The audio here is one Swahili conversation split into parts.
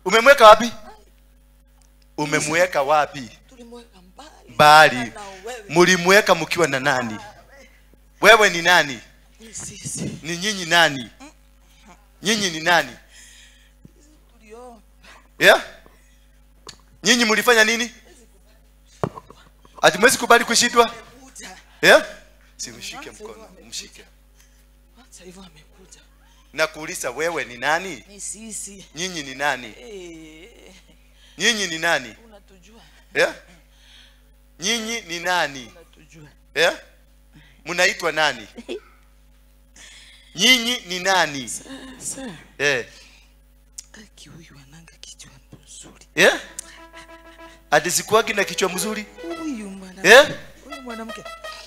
umemweka wapi umemweka wapi tulimweka mbali mbali na wewe mulimweka mkiwa na nani wewe ni nani ni sisi ni nyinyi nani nyinyi ni nani tuliomba yeah? nyinyi mlifanya nini ati mwezi kubali kushindwa kuja yeah? si mshike mkono mshike sasa hivyo amekuja na kuuliza wewe ni nani ni sisi nyinyi ni nani eh nyinyi ni nani unatujua yeah? nyinyi ni nani unatujua yeah? mnaitwa nani nyinyi ni nani sasa yeah. aki huyu ananga kichwa mzuri yeah? ati sikuwagi na kichwa mzuri huyu mwanamke yeah? huyu mwanamke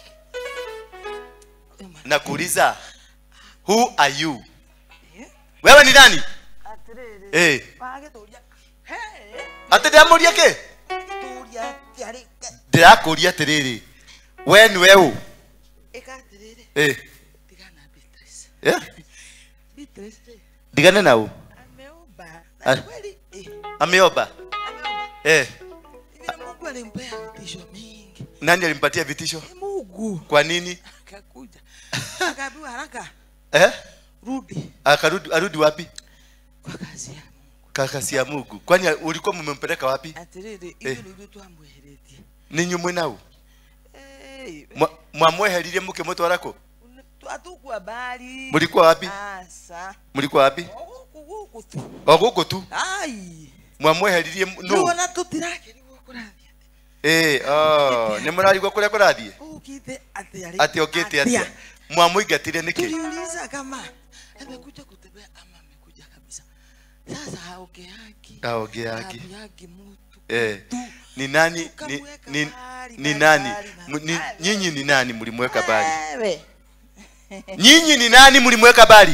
Huyu mwana- na kuuliza who are you Eh? wewe ni nani Atiriri. eh Page tulia. Hey, ati ndamuria ke tulia tiarika. ndirakuria atiriri we ni weũ Eka atiriri. eh Tigana Beatrice. yeah? Beatrice. ndigane nau Ameomba. Ah. Na kweli eh ameomba ameomba. eh Ile Mungu alimpea vitisho mingi. nani alimpatia vitisho Eh, Mungu kwa nini akakuja. Akaambiwa haraka eh rudi akarudi arudi wapi kwa kazi ya Mungu. kakasi ya Mungu kwani ulikuwa mmempeleka wapi Atiriri Eh. iyo ndio twamweheretie. ninyu mwe nau Eh. Mwa- mwamweheririe muke mutwarako Atukwa bali. mulikuwa wapi Asa. mulikuwa wapi Guku guku tu. o gũkũ tu Ai. mwamweheririe mu- No. no Ona tutirake niguo kurathia. eh oh nĩ mũrarigwo kũrĩa kũrathiĩ Ukite atia. ati okĩte atĩa mwamũingatire nĩkĩ Tuliuliza kama amekuja kutembea ama amekuja kabisa. Sasa haogeagi. aongea yake Haambiagi mtu. eh tu. ni nani ni, Tukamweka ni, mbali, ni mbali, nani mbali, Mu- ni, mbali. nyinyi ni nani mlimweka bali Wewe. nyinyi ni nani mlimweka bali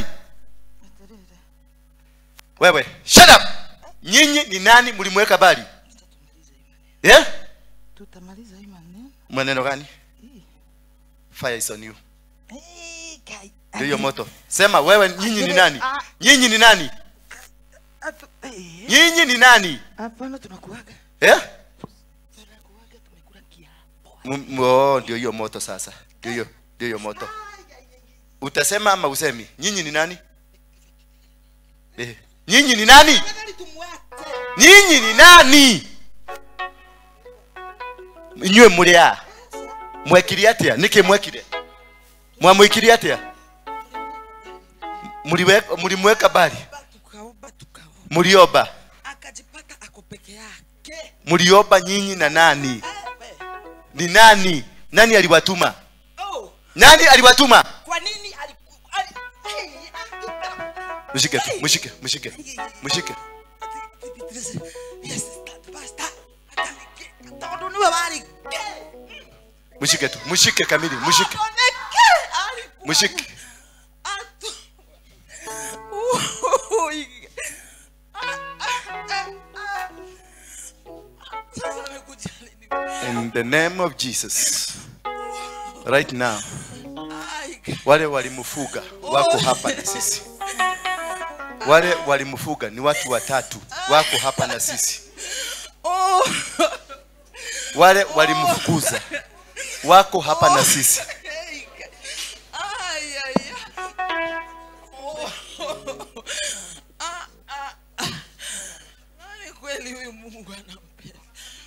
wewe shut up nyinyi ni nani mlimweka bali yeah? Tutamaliza hii maneno. maneno gani Hii. fire is on you Eh, kai. ndio hiyo moto sema wewe nyinyi ni nani Ah. nyinyi ni nani Atu- eh. nyinyi ni nani Hapana tunakuaga. yeah? Tunakuaga tumekula kiapo. M- m- oh, ndio hiyo moto sasa ndio hiyo ndio hiyo moto utasema ama usemi nyinyi ni nani eh. nyinyi ni nani Afadhali tumwate. nyinyi ni nani inyuĩ mũrĩ a mwekire atĩa nĩkĩ mwekire mwamwĩkire atĩa Mũliwe- mũlimweka bali Tukaomba tukaomba. mliomba Akajipata ako peke yake. mliomba nyinyi na nani Wewe. ni nani nani aliwatuma Oh, nani aliwatuma kwa nini aliku- ali- Hey, akita- mshike tu mshike mshike mshike Ati- Beatrice, yes, that pastor. Atalike- ataondolewa bali. mshike tu mshike kamili mshike Aoneke, alikuwa- mshike Atu- Ui. Ah, ah, ah, ah. Sasa amekuja lini? in the name of Jesus right now Ai, wale walimfuga wako hapa na sisi wale walimfuga ni watu watatu wako hapa na sisi oh. wale walimfukuza wako hapa na sisi Hey, ay, ay, ay. Oh. Ah, ah, ah. Nani kweli huyu Mungu anampenda?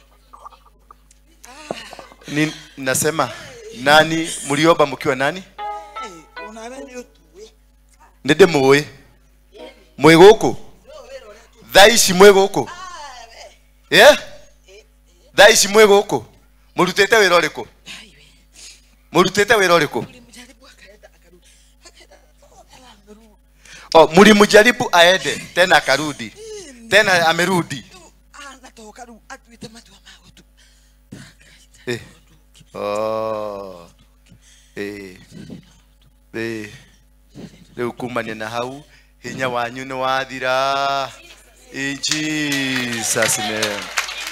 ni nasema nani mliomba mkiwa nani Hey, unawewe tuwe. ninde muĩ mwĩ gũkũ thaa ici mwĩ gũkũ yeah? thaa ici mwĩ gũkũ mũrutĩte wĩra ũrĩkũ Ai, we. mũrutĩte wĩra ũrĩkũ Ulimjaribu akaenda akarudi. Akaenda tena amerudi. oh, mlimjaribu aende tena akarudi tena amerudi Tu, anatoka ru atuite matu wa mago tu. eh. oh. eh. eh. rĩu kumania na hau hinya wanyu nĩ wathira in Jesus name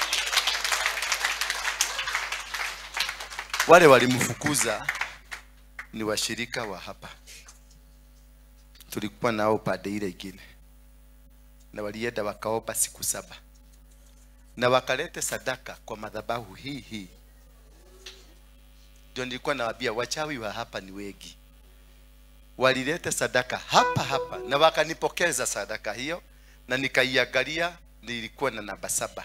wale walimfukuza ni washirika wa hapa tulikuwa nao pande ile ingine na walienda wakaomba siku saba na wakalete sadaka kwa madhabahu hii hii ndio nilikuwa nawaambia wachawi wa hapa ni wengi walilete sadaka hapa hapa na wakanipokeza sadaka hiyo na nikaiangalia nilikuwa na namba saba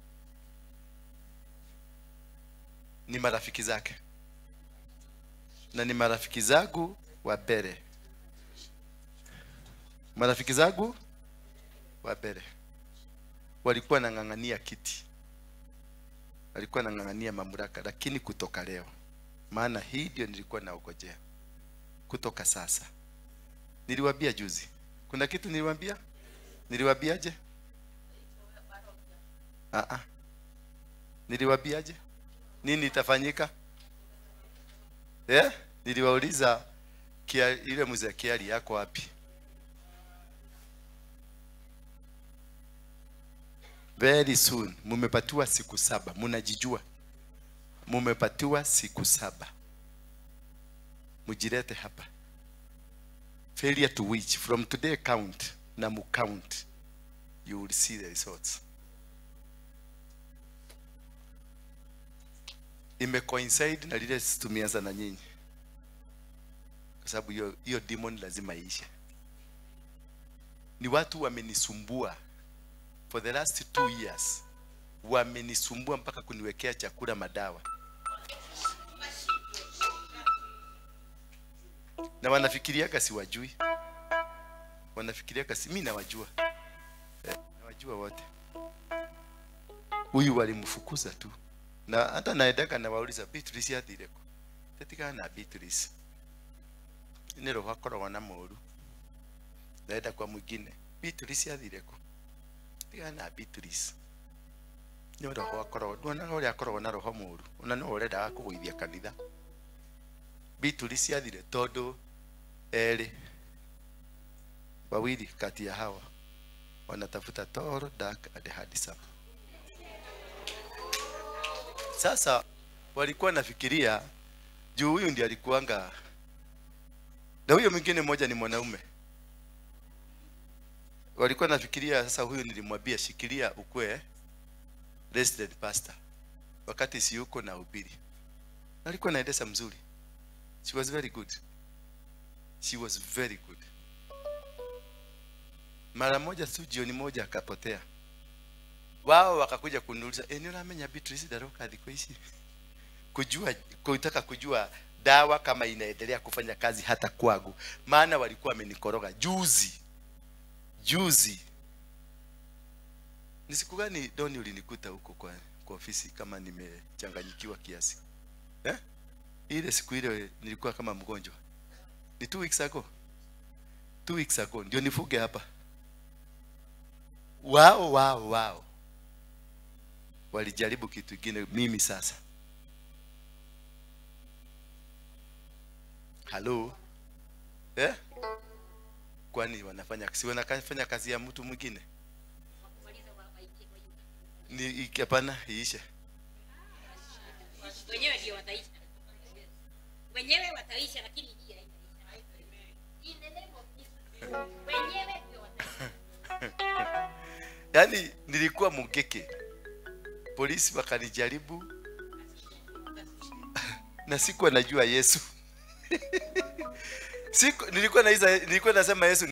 ni marafiki zake na ni marafiki zangu wa mbele marafiki zangu wa mbele walikuwa nang'ang'ania kiti walikuwa nang'ang'ania mamlaka lakini kutoka leo maana hii ndio nilikuwa naogojea kutoka sasa niliwaambia juzi kuna kitu niliwaambia niliwaambiaje ah ah niliwaambiaje nini itafanyika eh niliwauliza kia, ile mzee kiali yako wapi very soon mumepatiwa siku saba munajijua mumepatiwa siku saba mujilete hapa failure to which from today count na mukount you will see the results imecoincide na lile tumeanza na nyinyi kwa sababu hiyo hiyo demon lazima iishe ni watu wamenisumbua for the last two years wamenisumbua mpaka kuniwekea chakula madawa na wanafikiriaga siwajui wanafikiriaga si mi nawajua eh, nawajua wote huyu walimfukuza tu na hata naendaga nawauliza Beatrice athireko tetigana na Beatrice nä roho akoragwo na må ru ndaenda kwa mwingine Beatrice athireko tigana na Beatrice nä roho akoragwo nduonaga å rä a akoragwo na roho må ru ona no å rendaga kå gũithia kanitha Beatrice athire tondå erĩ wawili kati ya hawa wanatafuta toro dark and handsome sasa walikuwa nafikiria juu huyu ndiye alikuanga na huyo mwingine mmoja ni mwanaume walikuwa nafikiria sasa huyu nilimwambia shikilia ukwe resident pastor wakati si yuko na ubiri alikuwa naendesha mzuri she was very good she was very good mara moja tu jioni moja akapotea wao wakakuja kuniuliza eh, ni unamenya Beatrice Daroka thiko ici kujua kutaka kujua dawa kama inaendelea kufanya kazi hata kwangu maana walikuwa wamenikoroga juzi juzi ni siku gani doni ulinikuta huko kwa, kwa ofisi kama nimechanganyikiwa kiasi eh? ile siku ile nilikuwa kama mgonjwa ni two weeks ago two weeks ago ndio nifuge hapa wao wao wao walijaribu kitu kingine mimi sasa halo eh? kwani wanafanya si wanafanya kazi ya mtu mwingine ni hapana iishe wenyewe ndio wataisha wenyewe wataisha lakini hii haitaisha In the name of Jesus. wenyewe ndio wataisha yaani nilikuwa mugeke polisi wakanijaribu na sikuwa najua yesu siku nilikuwa naiza nilikuwa nasema yesu